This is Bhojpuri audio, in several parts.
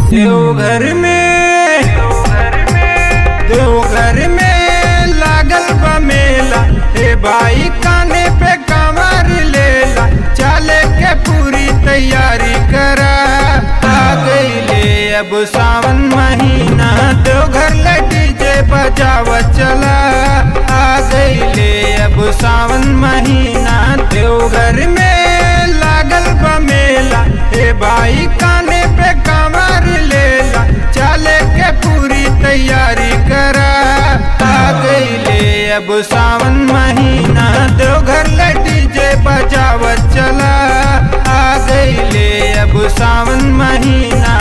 देवघर में देवघर में लागल बा मेला हे भाई काने पे कमर लेला चले के पूरी तैयारी करा आ गईले अब सावन महीना देवघर ले डीजे बजावत चला आ गईले अब सावन महीना देवघर में लागल बा मेला हे भाई काने पे कमर लेला चले के पूरी तैयारी करा आ गईले अब सावन महीना देवघर ले डीजे बजावत चला आ गईले अब सावन महीना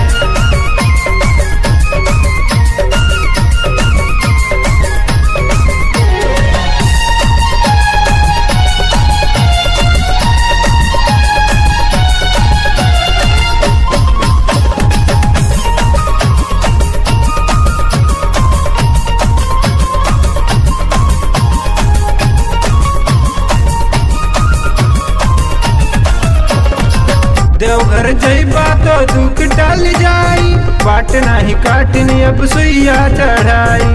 देवघर जइबा तो दुख टल जाई बाट नाही काटनी अब सुइया चढ़ाई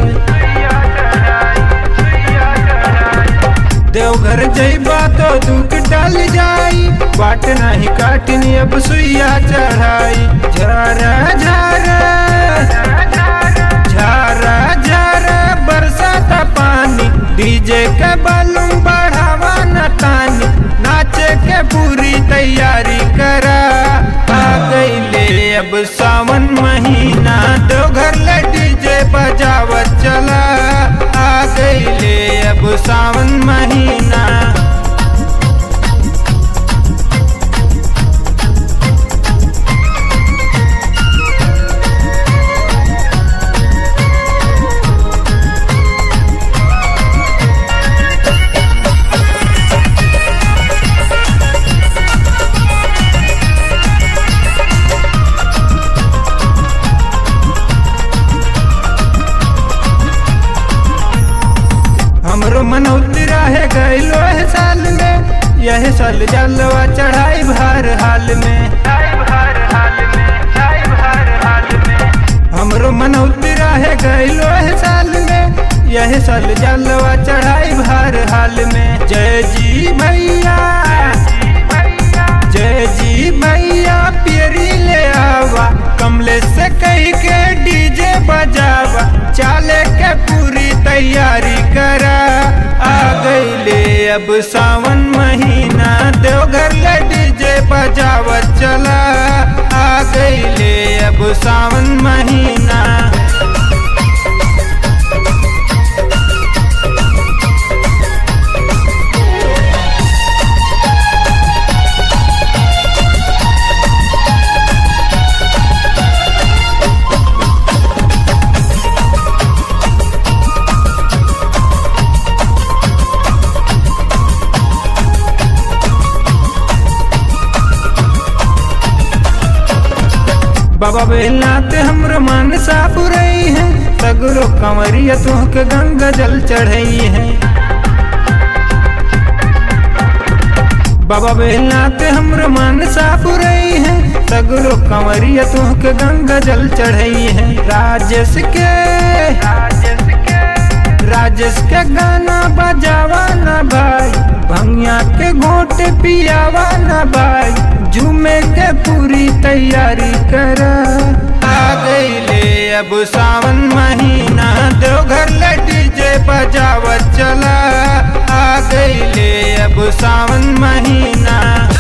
देवघर जइबा तो दुख टल जाई बाट नाही काटनी अब सुइया चढ़ाई झरा झरा झरा झरा बरसात पानी डीजे के बलूम बढ़ावा न तानी नाचे के पूरी तैयारी करा आ गईले अब सावन महीना देवघर ले डीजे बजावत चला आ गईले अब सावन महीना हमरो मनौती रहे गईलो है साल में यह साल जलवा चढ़ाई भार हाल में हमरो मनौती रहे गईलो है साल में यह साल जलवा चढ़ाई भार हाल में जय जी भैया जय जी भैया पियरी ले आवा कमले से कही के डीजे बजावा चाले के पूरी तैयारी करा आ गईले अब सावन महीना देवघर ले डीजे बजावत चला आ गईले अब सावन महीना बाबा बेलनाथ हमरो मन साफ रही है सगरो कंवरिया तुहके गंगा जल चढ़ई है बाबा बेलनाथ हमरो मन साफ रही है सगरो कंवरिया तुहके गंगा जल चढ़ई है राजेश के राजेश के गाना बजावा ना भाई भंगिया के घोट पियावा ना भाई झूमे के पूरी तैयारी कर आ गईले अब सावन महीना देवघर ले डीजे बजावत चला आ गईले अब सावन महीना